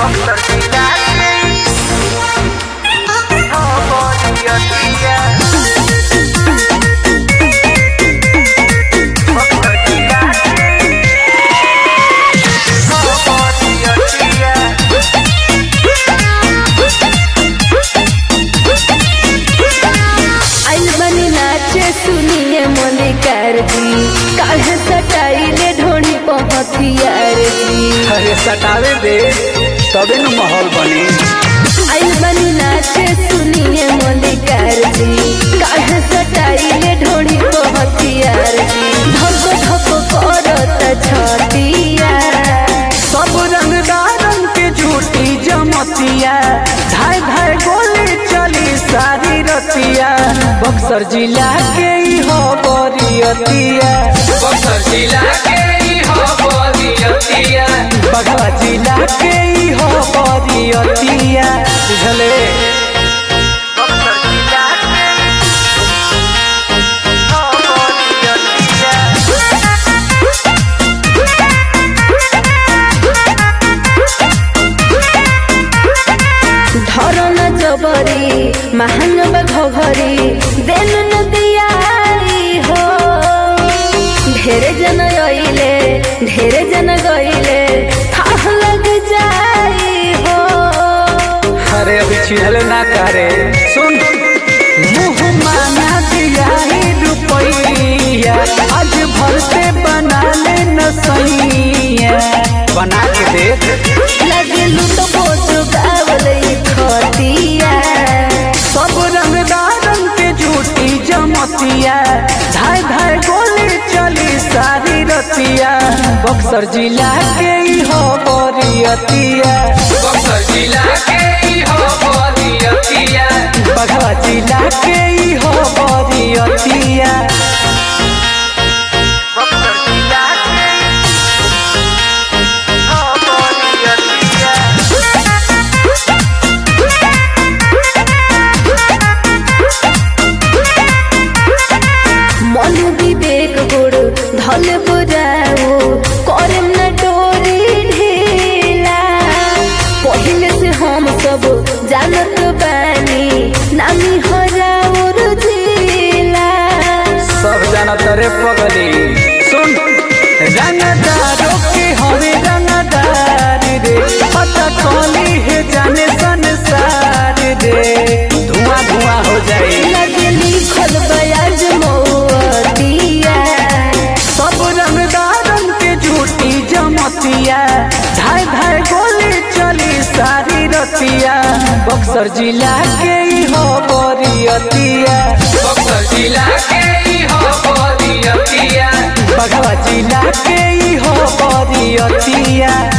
बक्सर जिला के हो बरियतिया बक्सर जिला के हो बरियतिया आइल बनी नाचे सुनिए मलिकार जी काहे सटाइले ढोनी पहथियार जी अरे सटावे दे तबे न माहौल बनी आइल बनी नाचे सुनिए मलिकार जी काहे सटाइले ढोनी पहथियार जी धक धक करत छतिया सब रंगदारन के झूठी जमतिया धाय धाय गोली चली सारी रतिया बक्सर जिला के ही हो बरियतिया बक्सर जिला के ही हो बरियतिया बगवा जिला के ही हो बरियतिया बुझले बक्सर जिला के हो बरियतिया धरन जबरी महानब घघरी देन नदियाई हो ढेरे जन अइले ढेरे जन गइले थाह लग जाई हो अरे अभी छिहल ना करे सुन मुंह माना दिया ही रुपैया आज भर से बना ले न सैया बना के देख लगे लूट पोट गावल खतिया सब रंगदारन के झूठी जमतिया धाय धाय गोली चली सारी रतिया बक्सर जिला के ही हो बरियतिया बक्सर जिला के ही हो बरियतिया बघवा जिला के ही हो बरियतिया बक्सर जिला के हो बरियतिया मन विवेक गुड़ धल बुझाओ करम न डोरी ढीला पहले से हम सब जानत बानी नामी हराउर जिला सब जाना तरे पगली सुन रंगदारों के हवे रंगदार रे पता कौली है जाने संसार रे धुआं धुआं हो जाए लगे लिखल बयाज मौतिया सब रंगदारन के झूठी जमतिया धाय धाय गोली चली सारी रतिया बक्सर जिला के ही हो बरियतिया बक्सर जिला के ही हो बरियतिया बघवा जिला के ही हो बरियतिया